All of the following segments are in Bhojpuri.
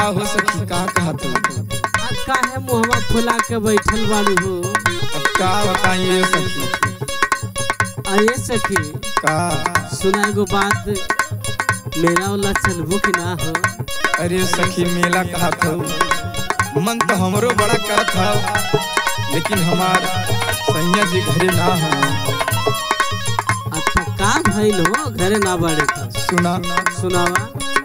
का हो सखी का कहा तू आज काहे मुहवा फुला के बैठल बाड़ू हो अब का बताइए सखी आये सखी का सुना एगो बात मेरा वाला चलबो कि ना हो अरे सखी मेला कहा था मन तो हमरो बड़ा करत था लेकिन हमार सैया जी घरे ना हो अच्छा का भइल हो घरे ना बाड़े का सुना सुनावा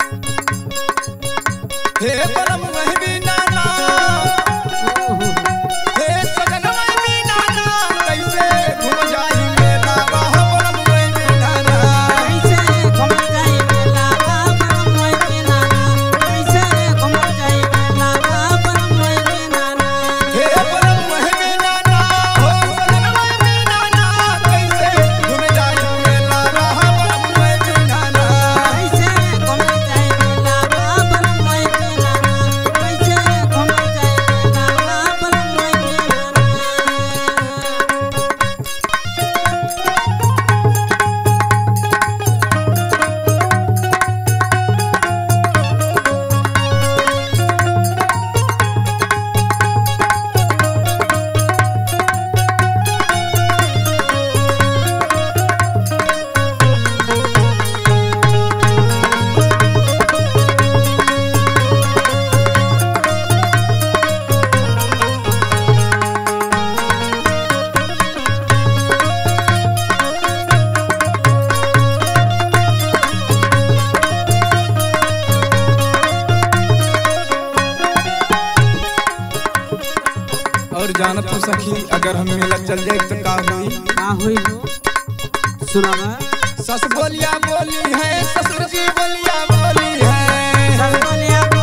हे परम वही नाना ओहो, हे सजन वही नाना कैसे घूम जाई मेला वाह परम वही नाना कैसे घुमल जाई मेला बा परम होई के नाना कैसे घुमल जाई मेला बा परम होई के नाना हे परम वही नाना हो सजन वही नाना कैसे घूम जाई मेला वाह परम वही नाना कैसे घुमल जाई मेला बा परम होई के नाना कैसे घुमल जाई मेला बा परम होई के नाना और जानत हो सखी अगर हम मेला चल जाए तो का हुई का होई हो सुनावा सस बोलिया बोली है ससुर जी बोलिया बोली है सब बोलिया